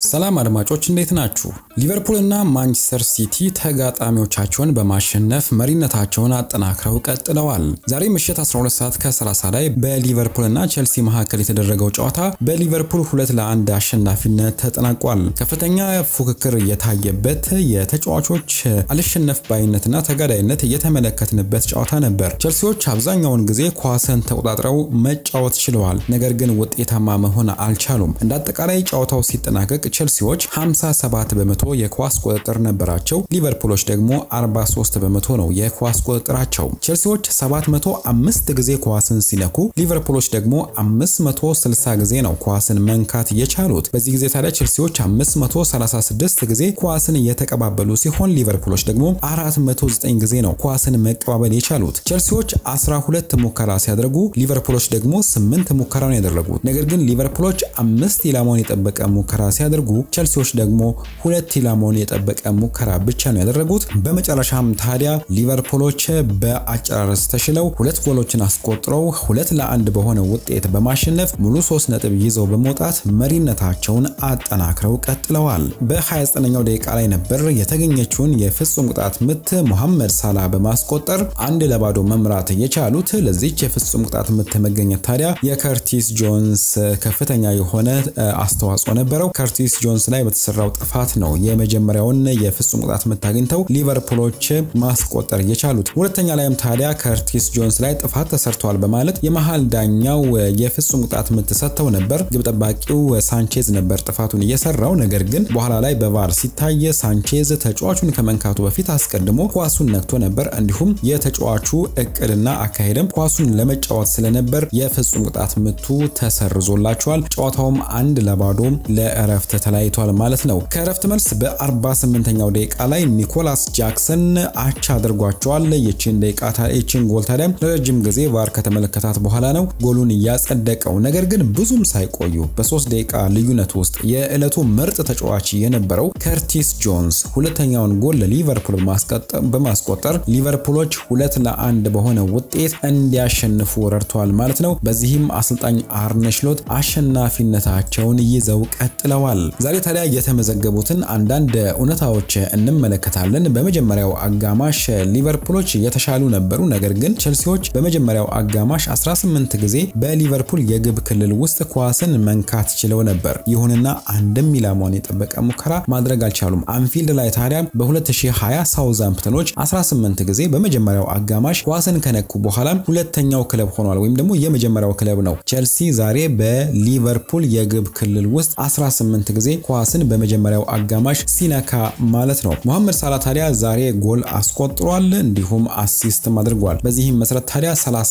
ሰላም አድማጮች እንዴት ናችሁ? ሊቨርፑልና ማንቸስተር ሲቲ ተጋጣሚዎቻቸውን በማሸነፍ መሪነታቸውን አጠናክረው ቀጥለዋል። ዛሬ ምሽት 12 ሰዓት ከ30 ላይ በሊቨርፑልና ቼልሲ መካከል የተደረገው ጨዋታ በሊቨርፑል ሁለት ለአንድ አሸናፊነት ተጠናቋል። ከፍተኛ ፉክክር የታየበት የተጫዋቾች አልሸነፍ ባይነትና ተጋዳይነት የተመለከትንበት ጨዋታ ነበር። ቼልሲዎች አብዛኛውን ጊዜ ኳስን ተቆጣጥረው መጫወት ችለዋል፣ ነገር ግን ውጤታማ መሆን አልቻሉም። እንደ አጠቃላይ ጨዋታው ሲጠናቀቅ ቼልሲዎች 57 በመቶ የኳስ ቁጥጥር ነበራቸው። ሊቨርፑሎች ደግሞ 43 በመቶ ነው የኳስ ቁጥጥራቸው። ቼልሲዎች 705 ጊዜ ኳስን ሲነኩ ሊቨርፑሎች ደግሞ 560 ጊዜ ነው ኳስን መንካት የቻሉት። በዚህ ጊዜ ታዲያ ቼልሲዎች 536 ጊዜ ኳስን የተቀባበሉ ሲሆን ሊቨርፑሎች ደግሞ 409 ጊዜ ነው ኳስን መቀባበል የቻሉት። ቼልሲዎች 12 ሙከራ ሲያደርጉ ሊቨርፑሎች ደግሞ 8 ሙከራ ነው ያደረጉት። ነገር ግን ሊቨርፑሎች አምስት ኢላማውን የጠበቀ ሙከራ ሲያደርጉ ቼልሲዎች ደግሞ ሁለት ኢላማውን የጠበቀ ሙከራ ብቻ ነው ያደረጉት። በመጨረሻም ታዲያ ሊቨርፑሎች በአጨራረስ ተሽለው ሁለት ጎሎችን አስቆጥረው ሁለት ለአንድ በሆነ ውጤት በማሸነፍ ሙሉ ሶስት ነጥብ ይዘው በመውጣት መሪነታቸውን አጠናክረው ቀጥለዋል። በ29ኛው ደቂቃ ላይ ነበር የተገኘችውን የፍጹም ቅጣት ምት ሞሐመድ ሳላ በማስቆጠር አንድ ለባዶ መምራት የቻሉት። ለዚች የፍጹም ቅጣት ምት መገኘት ታዲያ የከርቲስ ጆንስ ከፍተኛ የሆነ አስተዋጽኦ ነበረው። ከርቲስ ጆንስ ላይ በተሰራው ጥፋት ነው የመጀመሪያውን የፍጹም ቅጣት ምት አግኝተው ሊቨርፑሎች ማስቆጠር የቻሉት። ሁለተኛ ላይም ታዲያ ከርቲስ ጆንስ ላይ ጥፋት ተሰርቷል በማለት የመሃል ዳኛው የፍጹም ቅጣት ምት ሰጥተው ነበር። ግብ ጠባቂው ሳንቼዝ ነበር ጥፋቱን እየሰራው። ነገር ግን በኋላ ላይ በቫር ሲታይ ሳንቼዝ ተጫዋቹን ከመንካቱ በፊት አስቀድሞ ኳሱን ነክቶ ነበር። እንዲሁም የተጫዋቹ እቅድና አካሄድም ኳሱን ለመጫወት ስለነበር የፍጹም ቅጣት ምቱ ተሰርዞላቸዋል። ጨዋታውም አንድ ለባዶ ለእረፍት ተለያይቷል ማለት ነው። ከእረፍት መልስ በ48ኛው ደቂቃ ላይ ኒኮላስ ጃክሰን አቻ አድርጓቸዋል። ይችን ደቂቃ ይችን ጎል ታዲያ ለረጅም ጊዜ ቫር ከተመለከታት በኋላ ነው ጎሉን እያጸደቀው። ነገር ግን ብዙም ሳይቆዩ በሶስት ደቂቃ ልዩነት ውስጥ የዕለቱ ምርጥ ተጫዋች የነበረው ከርቲስ ጆንስ ሁለተኛውን ጎል ለሊቨርፑል በማስቆጠር ሊቨርፑሎች ሁለት ለአንድ በሆነ ውጤት እንዲያሸንፉ ረድተዋል ማለት ነው። በዚህም አሰልጣኝ አርነ ስሎት አሸናፊነታቸውን ይዘው ቀጥለዋል። ዛሬ ታዲያ የተመዘገቡትን አንዳንድ እውነታዎች እንመለከታለን። በመጀመሪያው አጋማሽ ሊቨርፑሎች የተሻሉ ነበሩ። ነገር ግን ቼልሲዎች በመጀመሪያው አጋማሽ 18 ጊዜ በሊቨርፑል የግብ ክልል ውስጥ ኳስን መንካት ችለው ነበር። ይሁንና አንድም ኢላማውን የጠበቀ ሙከራ ማድረግ አልቻሉም። አንፊልድ ላይ ታዲያ በ2020 ሳውዛምፕተኖች 18 ጊዜ በመጀመሪያው አጋማሽ ኳስን ከነኩ በኋላ ሁለተኛው ክለብ ሆኗል፣ ወይም ደግሞ የመጀመሪያው ክለብ ነው። ቼልሲ ዛሬ በሊቨርፑል የግብ ክልል ውስጥ 18 ጊዜ ኳስን በመጀመሪያው አጋማሽ ሲነካ ማለት ነው። መሐመድ ሳላ ታዲያ ዛሬ ጎል አስቆጥሯል፣ እንዲሁም አሲስትም አድርጓል። በዚህም መሰረት ታዲያ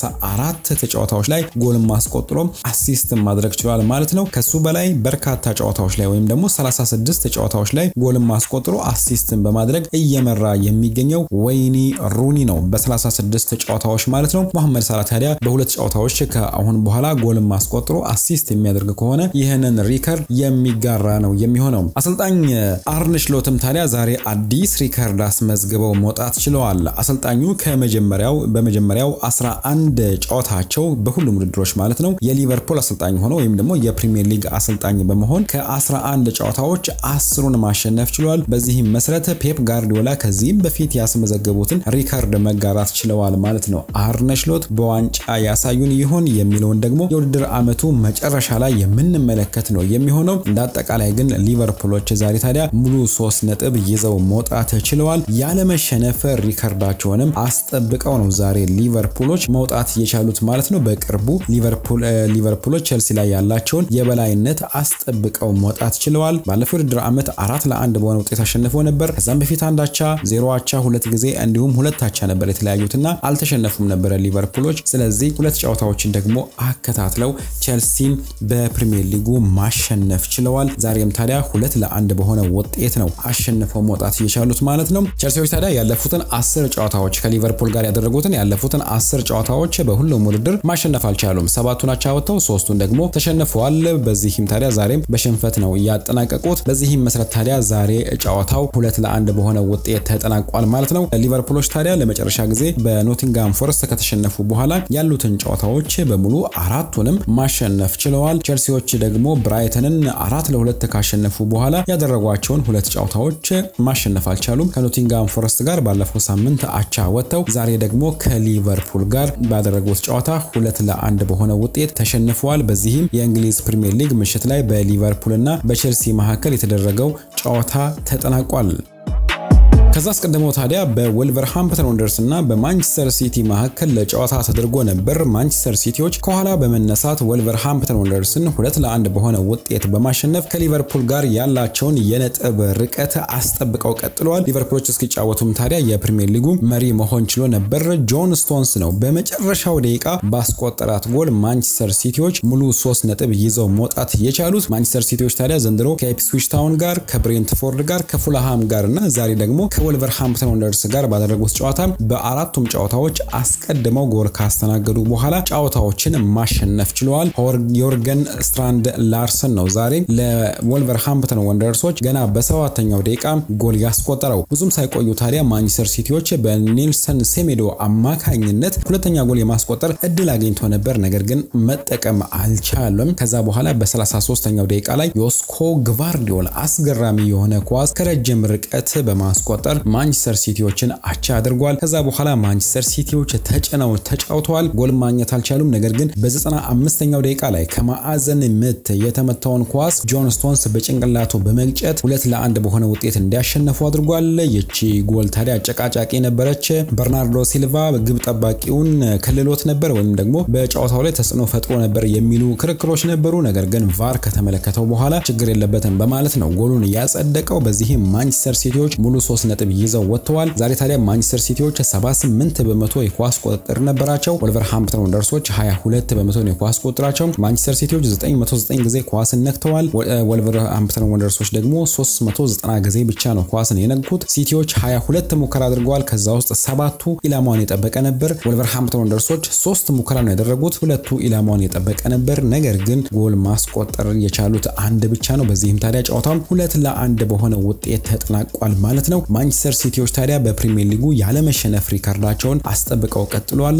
34 ጨዋታዎች ላይ ጎል ማስቆጥሮ አሲስት ማድረግ ችሏል ማለት ነው። ከሱ በላይ በርካታ ጨዋታዎች ላይ ወይም ደግሞ 36 ጨዋታዎች ላይ ጎል ማስቆጥሮ አሲስትን በማድረግ እየመራ የሚገኘው ወይኒ ሩኒ ነው በ36 ጨዋታዎች ማለት ነው። መሐመድ ሳላ ታዲያ በሁለት ጨዋታዎች ከአሁን በኋላ ጎል ማስቆጥሮ አሲስት የሚያደርግ ከሆነ ይህንን ሪከርድ የሚጋራ ነው የሚሆነው። አሰልጣኝ አርነ ስሎትም ታዲያ ዛሬ አዲስ ሪከርድ አስመዝግበው መውጣት ችለዋል። አሰልጣኙ ከመጀመሪያው በመጀመሪያው 11 ጨዋታቸው በሁሉም ውድድሮች ማለት ነው የሊቨርፑል አሰልጣኝ ሆነው ወይም ደግሞ የፕሪሚየር ሊግ አሰልጣኝ በመሆን ከ11 ጨዋታዎች አስሩን ማሸነፍ ችሏል። በዚህም መሰረት ፔፕ ጋርዲዮላ ከዚህም በፊት ያስመዘገቡትን ሪከርድ መጋራት ችለዋል ማለት ነው። አርነ ስሎት በዋንጫ ያሳዩን ይሆን የሚለውን ደግሞ የውድድር ዓመቱ መጨረሻ ላይ የምንመለከት ነው የሚሆነው። እንደ አጠቃላይ ግን ሊቨርፑሎች ዛሬ ታዲያ ሙሉ ሶስት ነጥብ ይዘው መውጣት ችለዋል። ያለመሸነፍ ሪከርዳቸውንም አስጠብቀው ነው ዛሬ ሊቨርፑሎች መውጣት የቻሉት ማለት ነው። በቅርቡ ሊቨርፑሎች ቼልሲ ላይ ያላቸውን የበላይነት አስጠብቀው መውጣት ችለዋል። ባለፈው ውድድር ዓመት አራት ለአንድ በሆነ ውጤት አሸንፈው ነበር። ከዛም በፊት አንድ አቻ፣ ዜሮ አቻ ሁለት ጊዜ እንዲሁም ሁለት አቻ ነበር የተለያዩትና አልተሸነፉም ነበረ ሊቨርፑሎች። ስለዚህ ሁለት ጨዋታዎችን ደግሞ አከታትለው ቼልሲን በፕሪሚየር ሊጉ ማሸነፍ ችለዋል። ዛሬም ታዲያ ሁለት ለአንድ በሆነ ውጤት ነው አሸንፈው መውጣት የቻሉት ማለት ነው። ቼልሲዎች ታዲያ ያለፉትን አስር ጨዋታዎች ከሊቨርፑል ጋር ያደረጉትን ያለፉትን አስር ጨዋታዎች በሁሉም ውድድር ማሸነፍ አልቻሉም። ሰባቱን አቻ ወጥተው ሶስቱን ደግሞ ተሸንፈዋል። በዚህም ታዲያ ዛሬም በሽንፈት ነው ያጠናቀቁት። በዚህም መሰረት ታዲያ ዛሬ ጨዋታው ሁለት ለአንድ በሆነ ውጤት ተጠናቋል ማለት ነው። ሊቨርፑሎች ታዲያ ለመጨረሻ ጊዜ በኖቲንጋም ፎረስት ከተሸነፉ በኋላ ያሉትን ጨዋታዎች በሙሉ አራቱንም ማሸነፍ ችለዋል። ቼልሲዎች ደግሞ ብራይተንን አራት ለሁለት ካሸነፉ በኋላ ያደረጓቸውን ሁለት ጨዋታዎች ማሸነፍ አልቻሉም። ከኖቲንጋም ፎረስት ጋር ባለፈው ሳምንት አቻ ወጥተው ዛሬ ደግሞ ከሊቨርፑል ጋር ባደረጉት ጨዋታ ሁለት ለአንድ በሆነ ውጤት ተሸንፈዋል። በዚህም የእንግሊዝ ፕሪምየር ሊግ ምሽት ላይ በሊቨርፑል እና በቼልሲ መካከል የተደረገው ጨዋታ ተጠናቋል። ከዛ አስቀድመው ታዲያ በወልቨርሃምፕተን ወንደርስ እና በማንቸስተር ሲቲ መካከል ለጨዋታ ተደርጎ ነበር። ማንቸስተር ሲቲዎች ከኋላ በመነሳት ወልቨርሃምፕተን ወንደርስን ሁለት ለአንድ በሆነ ውጤት በማሸነፍ ከሊቨርፑል ጋር ያላቸውን የነጥብ ርቀት አስጠብቀው ቀጥለዋል። ሊቨርፑሎች እስኪጫወቱም ታዲያ የፕሪሚየር ሊጉ መሪ መሆን ችሎ ነበር። ጆን ስቶንስ ነው በመጨረሻው ደቂቃ ባስቆጠራት ጎል ማንቸስተር ሲቲዎች ሙሉ ሶስት ነጥብ ይዘው መውጣት የቻሉት። ማንቸስተር ሲቲዎች ታዲያ ዘንድሮ ከኢፕስዊች ታውን ጋር፣ ከብሬንትፎርድ ጋር፣ ከፉልሃም ጋር እና ዛሬ ደግሞ ከወልቨርሃምፕተን ወንደርስ ጋር ባደረጉት ጨዋታ በአራቱም ጨዋታዎች አስቀድመው ጎል ካስተናገዱ በኋላ ጨዋታዎችን ማሸነፍ ችለዋል። ዮርገን ስትራንድ ላርሰን ነው ዛሬ ለወልቨርሃምፕተን ወንደርሶች ገና በሰባተኛው ደቂቃ ጎል ያስቆጠረው። ብዙም ሳይቆዩ ታዲያ ማንቸስተር ሲቲዎች በኔልሰን ሴሜዶ አማካኝነት ሁለተኛ ጎል የማስቆጠር እድል አግኝቶ ነበር፣ ነገር ግን መጠቀም አልቻለም። ከዛ በኋላ በ33ኛው ደቂቃ ላይ ዮስኮ ግቫርዲዮል አስገራሚ የሆነ ኳስ ከረጅም ርቀት በማስቆጠር ማንቸስተር ሲቲዎችን አቻ አድርጓል። ከዛ በኋላ ማንቸስተር ሲቲዎች ተጭነው ተጫውተዋል። ጎል ማግኘት አልቻሉም። ነገር ግን በ95ኛው ደቂቃ ላይ ከማዕዘን ምት የተመታውን ኳስ ጆን ስቶንስ በጭንቅላቱ በመግጨት ሁለት ለአንድ በሆነ ውጤት እንዲያሸነፉ አድርጓል። ይቺ ጎል ታዲያ አጨቃጫቂ ነበረች። በርናርዶ ሲልቫ ግብ ጠባቂውን ከልሎት ነበር ወይም ደግሞ በጨዋታው ላይ ተጽዕኖ ፈጥሮ ነበር የሚሉ ክርክሮች ነበሩ። ነገር ግን ቫር ከተመለከተው በኋላ ችግር የለበትም በማለት ነው ጎሉን ያጸደቀው። በዚህም ማንቸስተር ሲቲዎች ሙሉ ሶስት ነጥብ ይዘው ወጥተዋል። ዛሬ ታዲያ ማንቸስተር ሲቲዎች 78 በመቶ የኳስ ቁጥጥር ነበራቸው። ወልቨርሃምፕተን ወንደርሶች 22 በመቶ የኳስ ቁጥጥራቸው። ማንቸስተር ሲቲዎች 909 ጊዜ ኳስን ነክተዋል። ወልቨርሃምፕተን ወንደርሶች ደግሞ 390 ጊዜ ብቻ ነው ኳስን የነኩት። ሲቲዎች 22 ሙከራ አድርገዋል። ከዛ ውስጥ ሰባቱ ኢላማውን የጠበቀ ነበር። ወልቨርሃምፕተን ወንደርሶች ሶስት ሙከራ ነው ያደረጉት፣ ሁለቱ ኢላማውን የጠበቀ ነበር። ነገር ግን ጎል ማስቆጠር የቻሉት አንድ ብቻ ነው። በዚህም ታዲያ ጨዋታው ሁለት ለአንድ በሆነ ውጤት ተጠናቋል ማለት ነው። ማንቸስተር ሲቲዎች ታዲያ በፕሪሚየር ሊጉ ያለመሸነፍ ሪካርዳቸውን አስጠብቀው ቀጥለዋል።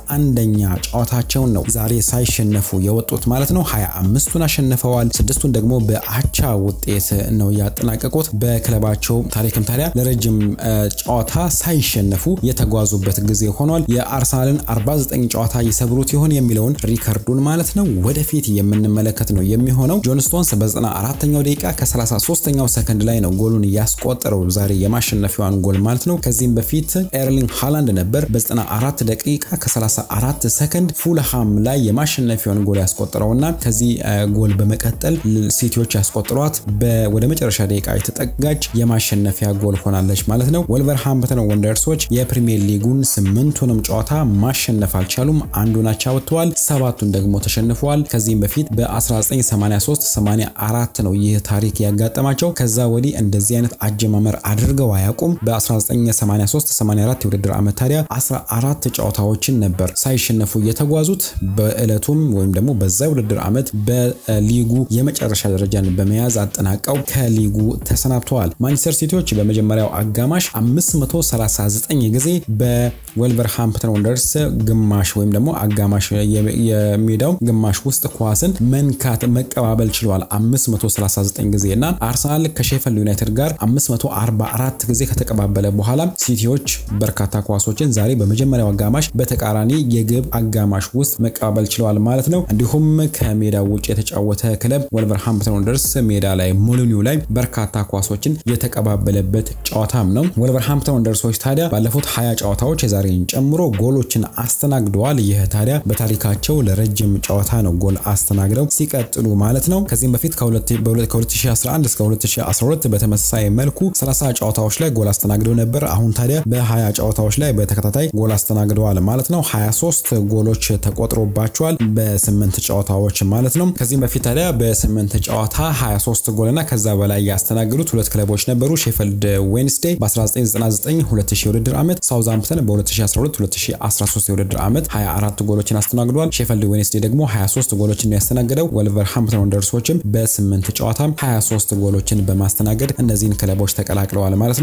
31ኛ ጨዋታቸውን ነው ዛሬ ሳይሸነፉ የወጡት ማለት ነው። 25ቱን አሸንፈዋል፣ ስድስቱን ደግሞ በአቻ ውጤት ነው ያጠናቀቁት። በክለባቸው ታሪክም ታዲያ ለረጅም ጨዋታ ሳይሸነፉ የተጓዙበት ጊዜ ሆኗል። የአርሰናልን 49 ጨዋታ ይሰብሩት ይሆን የሚለውን ሪከርዱን ማለት ነው ወደፊት የምንመለከት ነው የሚሆነው። ጆን ስቶንስ በ94ኛው ደቂቃ ከ33ኛው ሰከንድ ላይ ነው ጎሉን ያስቆጠረው ዛሬ የማሸነፊያዋን ጎል ማለት ነው። ከዚህም በፊት ኤርሊንግ ሃላንድ ነበር በ94 ደቂቃ ከ34 ሰከንድ ፉልሃም ላይ የማሸነፊያውን ጎል ያስቆጠረውና ከዚህ ጎል በመቀጠል ሲቲዎች ያስቆጥሯት ወደ መጨረሻ ደቂቃ የተጠጋች የማሸነፊያ ጎል ሆናለች ማለት ነው። ወልቨርሃምፕተን ወንደርሶች የፕሪሚየር ሊጉን ስምንቱንም ጨዋታ ማሸነፍ አልቻሉም። አንዱን አቻ ወጥተዋል፣ ሰባቱን ደግሞ ተሸንፈዋል። ከዚህም በፊት በ1983 84 ነው ይህ ታሪክ ያጋጠማቸው። ከዛ ወዲህ እንደዚህ አይነት አጀማመር አድርገው አያውቁም። በ1983 84 የውድድር ዓመት ታዲያ 14 ጨዋታዎችን ነበር ሳይሸነፉ የተጓዙት። በዕለቱም ወይም ደግሞ በዛ የውድድር ዓመት በሊጉ የመጨረሻ ደረጃን በመያዝ አጠናቀው ከሊጉ ተሰናብተዋል። ማንቸስተር ሲቲዎች በመጀመሪያው አጋማሽ 539 ጊዜ በወልቨርሃምፕተን ወንደርስ ግማሽ ወይም ደግሞ አጋማሽ የሜዳው ግማሽ ውስጥ ኳስን መንካት መቀባበል ችለዋል 539 ጊዜ እና አርሰናል ከሼፈልድ ዩናይትድ ጋር 544 ጊዜ ከተቀባበለ በኋላ ሲቲዎች በርካታ ኳሶችን ዛሬ በመጀመሪያው አጋማሽ በተቃራኒ የግብ አጋማሽ ውስጥ መቀባበል ችለዋል ማለት ነው። እንዲሁም ከሜዳ ውጭ የተጫወተ ክለብ ወልቨርሃምፕተን ወንደርስ ሜዳ ላይ ሞሊኒው ላይ በርካታ ኳሶችን የተቀባበለበት ጨዋታም ነው። ወልቨርሃምፕተን ወንደርሶች ታዲያ ባለፉት 20 ጨዋታዎች የዛሬን ጨምሮ ጎሎችን አስተናግደዋል። ይህ ታዲያ በታሪካቸው ለረጅም ጨዋታ ነው ጎል አስተናግደው ሲቀጥሉ ማለት ነው። ከዚህም በፊት ከ2011 እስከ 2012 በተመሳሳይ መልኩ 30 ጨዋታዎች ላይ ጎል አስተናግደው ነበር። አሁን ታዲያ በ20 ጨዋታዎች ላይ በተከታታይ ጎል አስተናግደዋል ማለት ነው። 23 ጎሎች ተቆጥሮባቸዋል በስምንት ጨዋታዎች ማለት ነው። ከዚህም በፊት ታዲያ በስምንት ጨዋታ 23 ጎልና ከዛ በላይ ያስተናገዱት ሁለት ክለቦች ነበሩ። ሼፈልድ ዌንስዴ በ1999 2000 የውድድር ዓመት፣ ሳውዝሃምፕተን በ2012 2013 የውድድር ዓመት 24 ጎሎችን አስተናግዷል። ሼፈልድ ዌንስዴ ደግሞ 23 ጎሎችን ያስተናገደው። ወልቨርሃምፕተን ወንደርሶችም በስምንት ጨዋታ 23 ጎሎችን በማስተናገድ እነዚህን ክለቦች ተቀላቅለዋል ማለት ነው።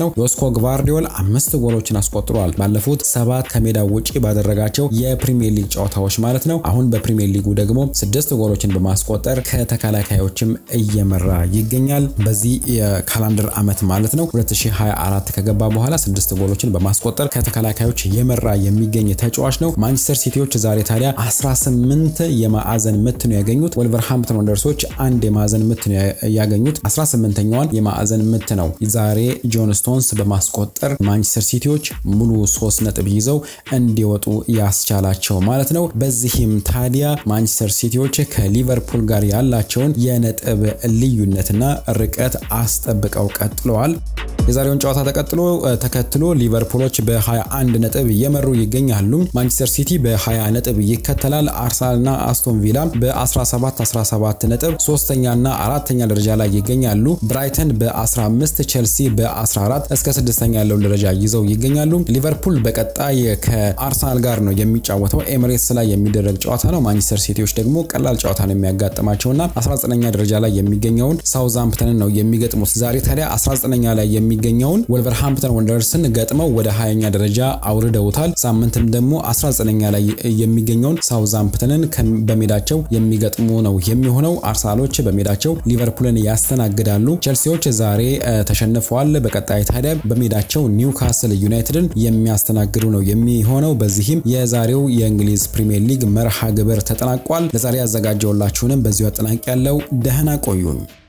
ነው። ዮስኮ ግቫርዲዮል አምስት ጎሎችን አስቆጥሯል ባለፉት ሰባት ከሜዳ ውጪ ባደረጋቸው የፕሪሚየር ሊግ ጨዋታዎች ማለት ነው። አሁን በፕሪሚየር ሊጉ ደግሞ ስድስት ጎሎችን በማስቆጠር ከተከላካዮችም እየመራ ይገኛል። በዚህ የካላንደር ዓመት ማለት ነው 2024 ከገባ በኋላ ስድስት ጎሎችን በማስቆጠር ከተከላካዮች የመራ የሚገኝ ተጫዋች ነው። ማንቸስተር ሲቲዎች ዛሬ ታዲያ 18 የማዕዘን ምት ነው ያገኙት። ወልቨርሃምፕተን ወንደርሶች አንድ የማዕዘን ምት ነው ያገኙት። 18ኛዋን የማዕዘን ምት ነው ዛሬ ጆን ስቶንስ በማስቆጠር ማንቸስተር ሲቲዎች ሙሉ ሶስት ነጥብ ይዘው እንዲወጡ ያስቻላቸው ማለት ነው። በዚህም ታዲያ ማንቸስተር ሲቲዎች ከሊቨርፑል ጋር ያላቸውን የነጥብ ልዩነትና ርቀት አስጠብቀው ቀጥለዋል። የዛሬውን ጨዋታ ተቀጥሎ ተከትሎ ሊቨርፑሎች በ21 ነጥብ እየመሩ ይገኛሉ። ማንቸስተር ሲቲ በ20 ነጥብ ይከተላል። አርሰናልና አስቶን ቪላ በ17 17 ነጥብ ሶስተኛና አራተኛ ደረጃ ላይ ይገኛሉ። ብራይተን በ15 ቼልሲ በ14 እስከ ስድስተኛ ያለውን ደረጃ ይዘው ይገኛሉ። ሊቨርፑል በቀጣይ ከአርሰናል ጋር ነው የሚጫወተው። ኤምሬትስ ላይ የሚደረግ ጨዋታ ነው። ማንቸስተር ሲቲዎች ደግሞ ቀላል ጨዋታ ነው የሚያጋጥማቸውና 19ኛ ደረጃ ላይ የሚገኘውን ሳውዝሃምፕተንን ነው የሚገጥሙት። ዛሬ ታዲያ 19ኛ ላይ የሚገኘውን ወልቨርሃምፕተን ወንደርስን ገጥመው ወደ 20ኛ ደረጃ አውርደውታል። ሳምንትም ደግሞ 19ኛ ላይ የሚገኘውን ሳውዝሃምፕተንን በሜዳቸው የሚገጥሙ ነው የሚሆነው። አርሰናሎች በሜዳቸው ሊቨርፑልን ያስተናግዳሉ። ቼልሲዎች ዛሬ ተሸንፈዋል። በቀጣይ ታዲያ በሜዳቸው ኒውካስል ዩናይትድን የሚያስተናግዱ ነው የሚሆነው። በዚህም የዛሬው የእንግሊዝ ፕሪምየር ሊግ መርሃ ግብር ተጠናቋል። ለዛሬ ያዘጋጀውላችሁንም በዚሁ አጠናቅ ያለው ደህና ቆዩኝ።